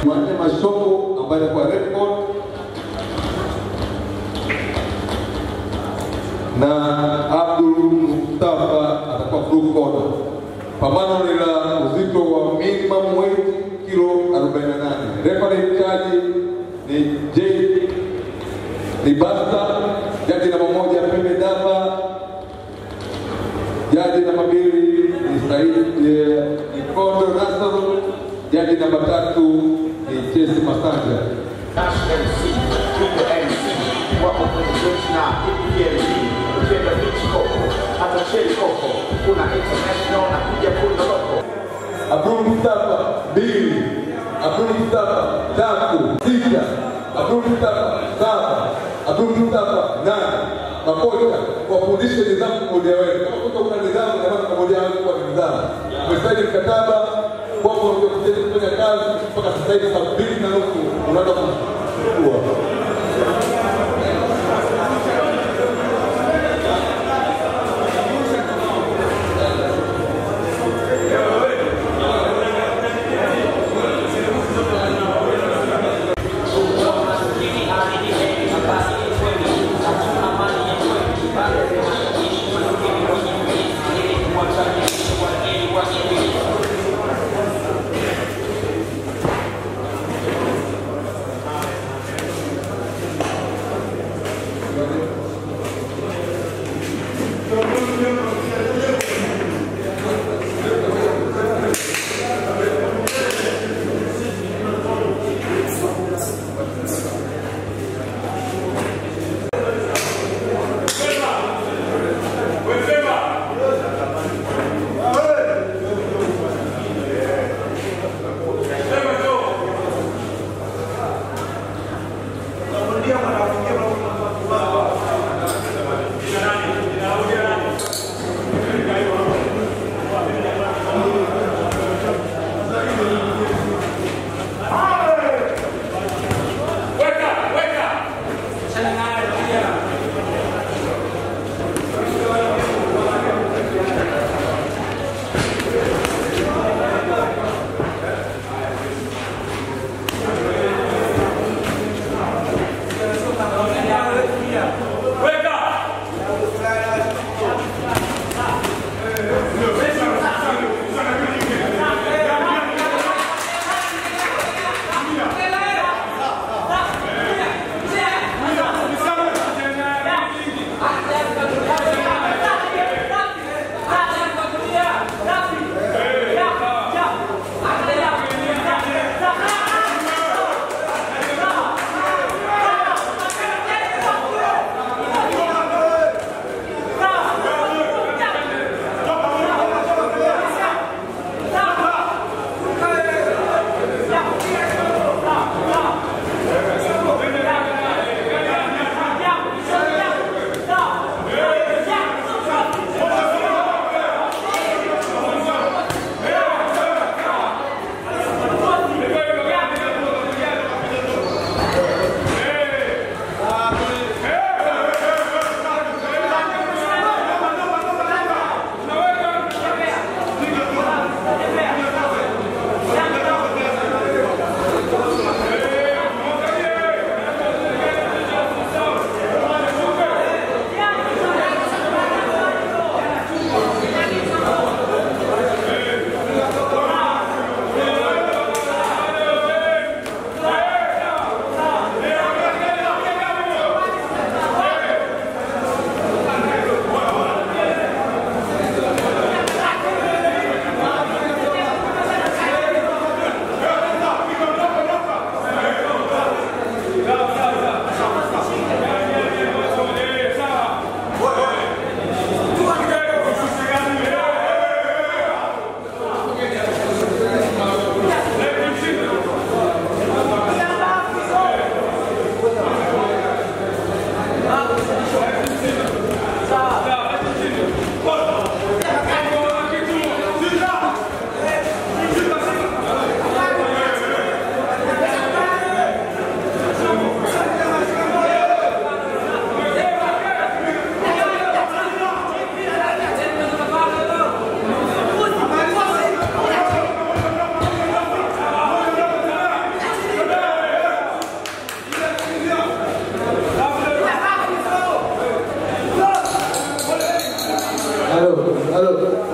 Jumanne Mashoko ambaye anakuwa red coat na Abdul Mustafa atakuwa blue corner. Pambano ni la uzito wa minimum weight kilo 48. Referee charge ni J Libasta, jaji namba moja Pembe Dava, jaji namba mbili ni Said eh, Ikondo Nasr, jaji namba tatu ni Jesse Masanja. Dash MC, Triple MC, wako kwenye jeshi na PPLC, ukienda beach koko, hata shell koko, kuna international na kuja kuna loko. Abdul Mustafa mbili, Abdul Mustafa tatu, sita, Abdul Mustafa saba, Abdul Mustafa nane. Makocha wafundishe nidhamu mmoja wenu. Kama kuta kuna nidhamu, na maana mmoja wenu kuwa na nidhamu. Umesaini mkataba kwamba unakuja kufanya kazi mpaka sasa hivi saa mbili na nusu unaenda kuchukua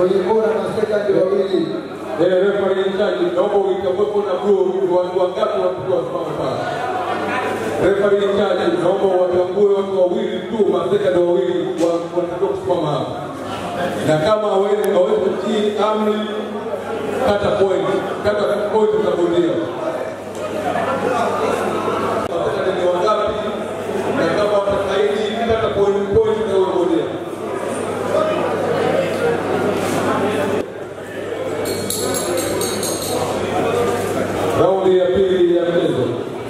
kwenye kona masekandi wawili Eh, referee in charge, naomba uikawepo na blue ni watu wangapi watakuwa wasimama pale. Referee in charge, naomba watambue watu wawili tu, masekandi wawili wa- wanatakiwa kusimama hapa, na kama hawezi hawezi kutii amri, kata point, kata point za bondia. Masekandi ni wangapi, na kama watakaidi, kata point point za huyo bondia. Raundi ya pili ya mchezo.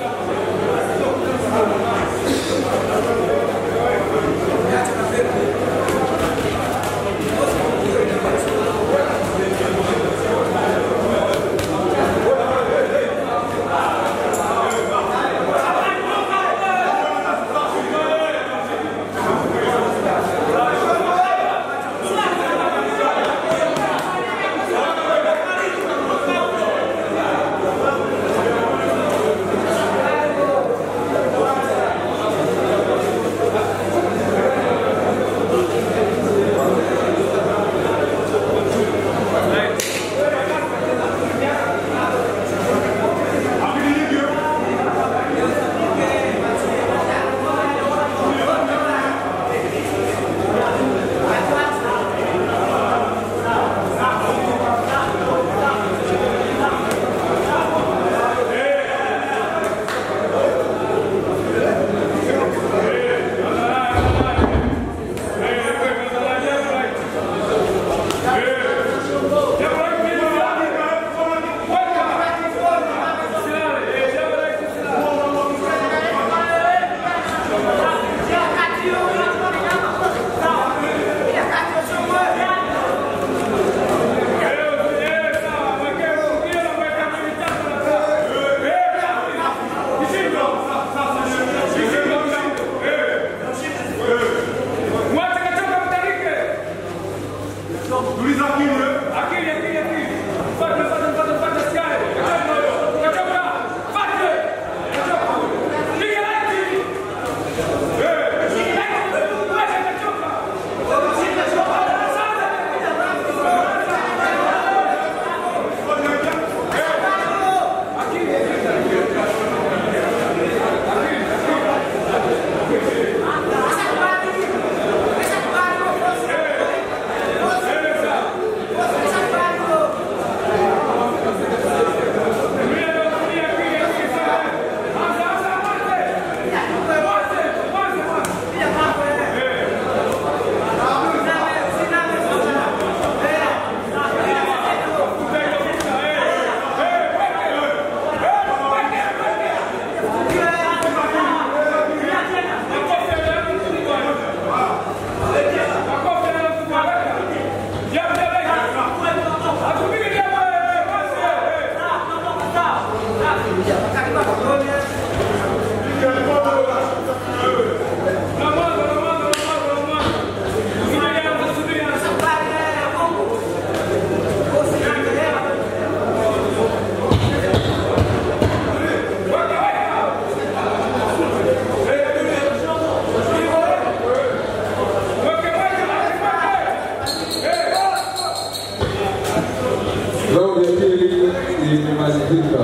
Raundi ya pili imemalizika.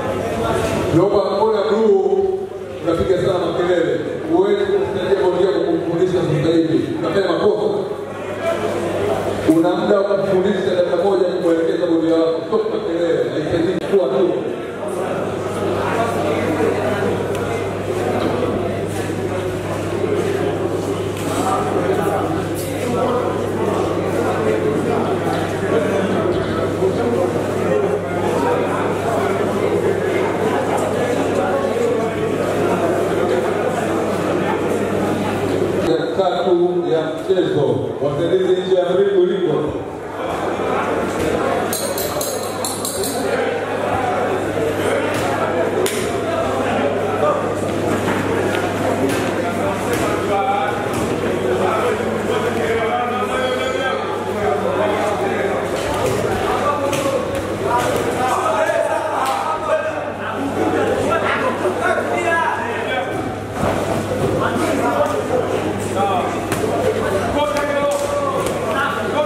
Naomba kona bluu, unapiga sana makelele, huwezi kumsaidia bondia kwa kumfundisha sasa hivi, unafanya makosa. Una muda wa kumfundisha dakika moja kumwelekeza bondia wako, sio makelele, haisaidii kuwa tu. ya tatu ya mchezo wasaidizi nje ya mringo uliko Go,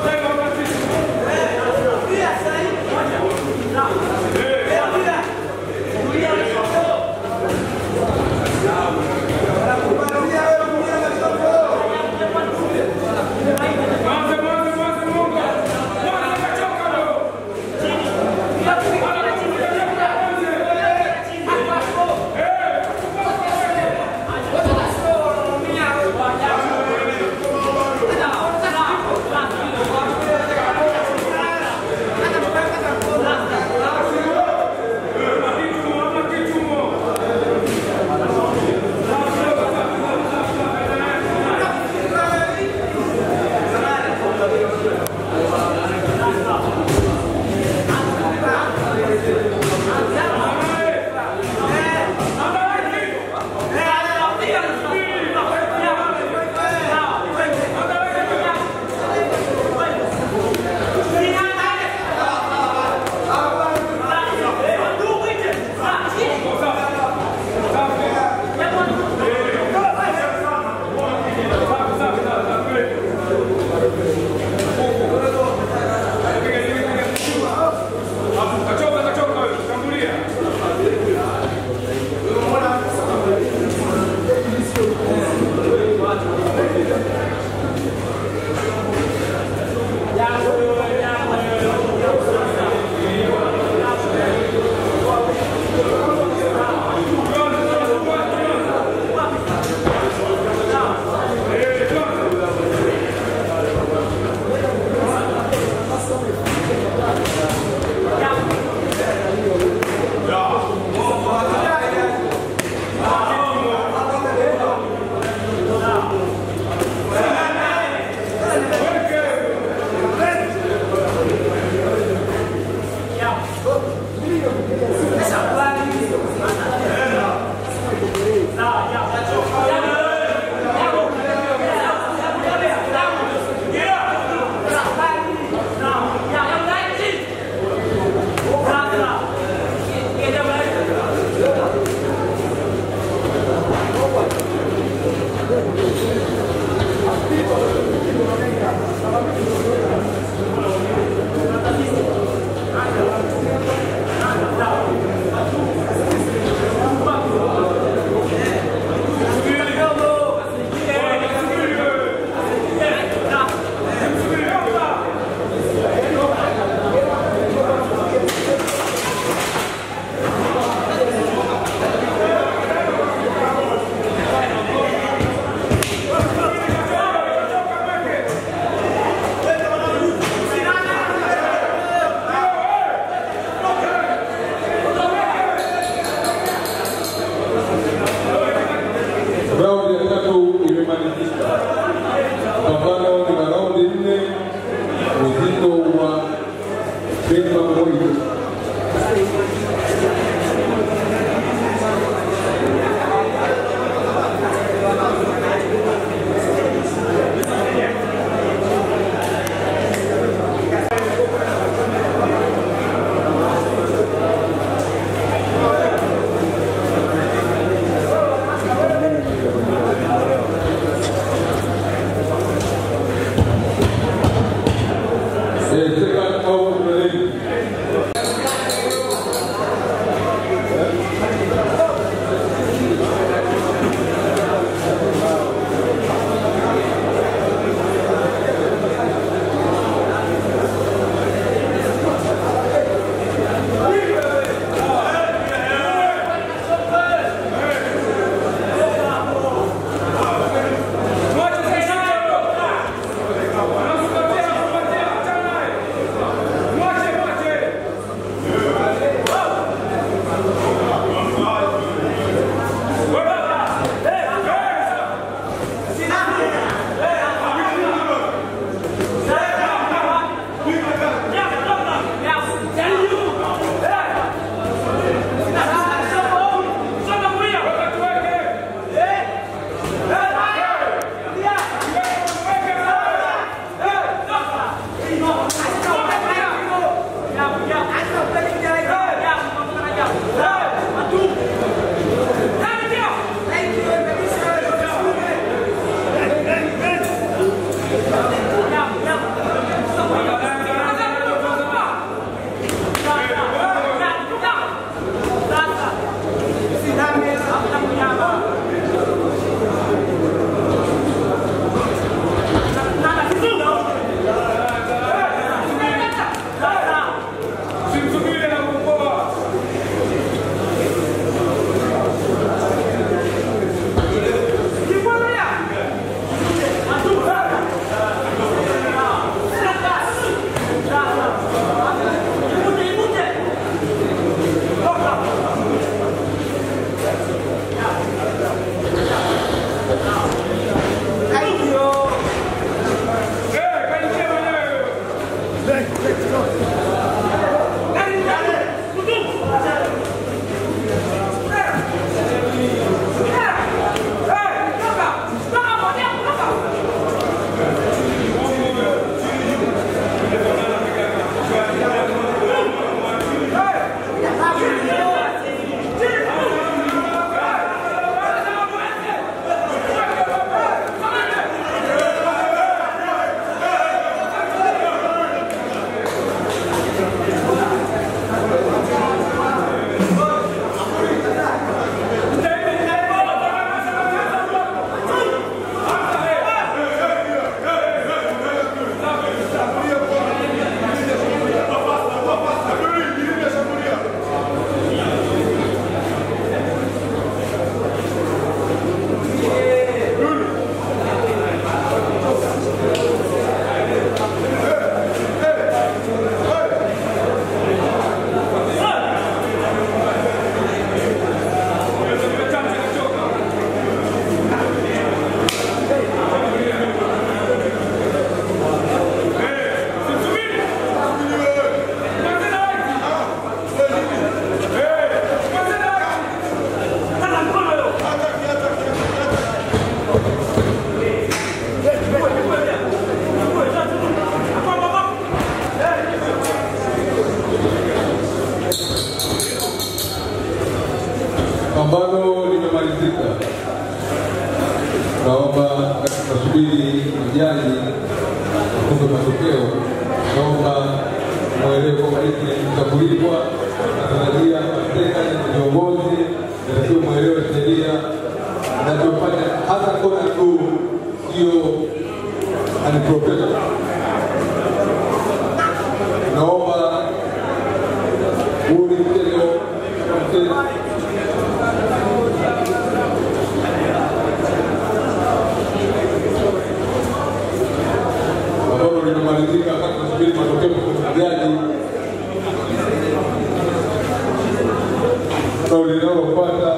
Pambano limemalizika. Naomba tunasubiri majaji wafunge matokeo. Naomba mwelewe kwamba hiki ni cha kulipwa. Natarajia mateka na viongozi natakiwa mwelewe sheria inachofanya hasa kona tu sio unprofessional. Naomba huu ni mchezo mchezo ambalo linamalizika wakati tunasubiri matokeo kutoka jaji. Swali linalofuata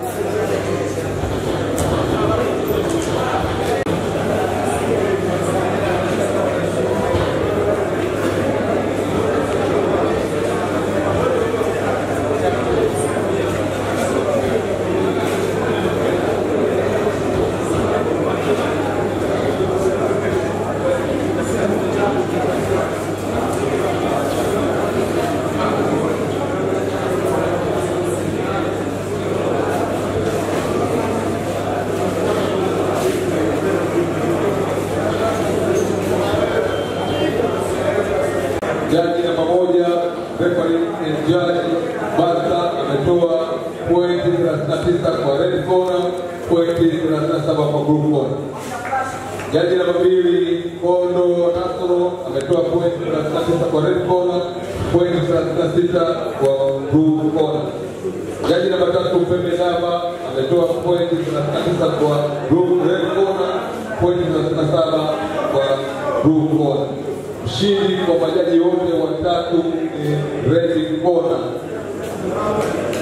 jaji namba moja referee and judge Basta ametoa pointi 39 kwa red corner, pointi 37 kwa blue corner. Jaji namba mbili Kondo Nasoro ametoa pointi 39 kwa red corner, pointi 36 kwa blue corner. Jaji namba tatu Pembe Daba ametoa pointi 39 kwa blue red corner, pointi 37 kwa blue corner. Mshindi kwa majaji wote watatu ni Red Corner.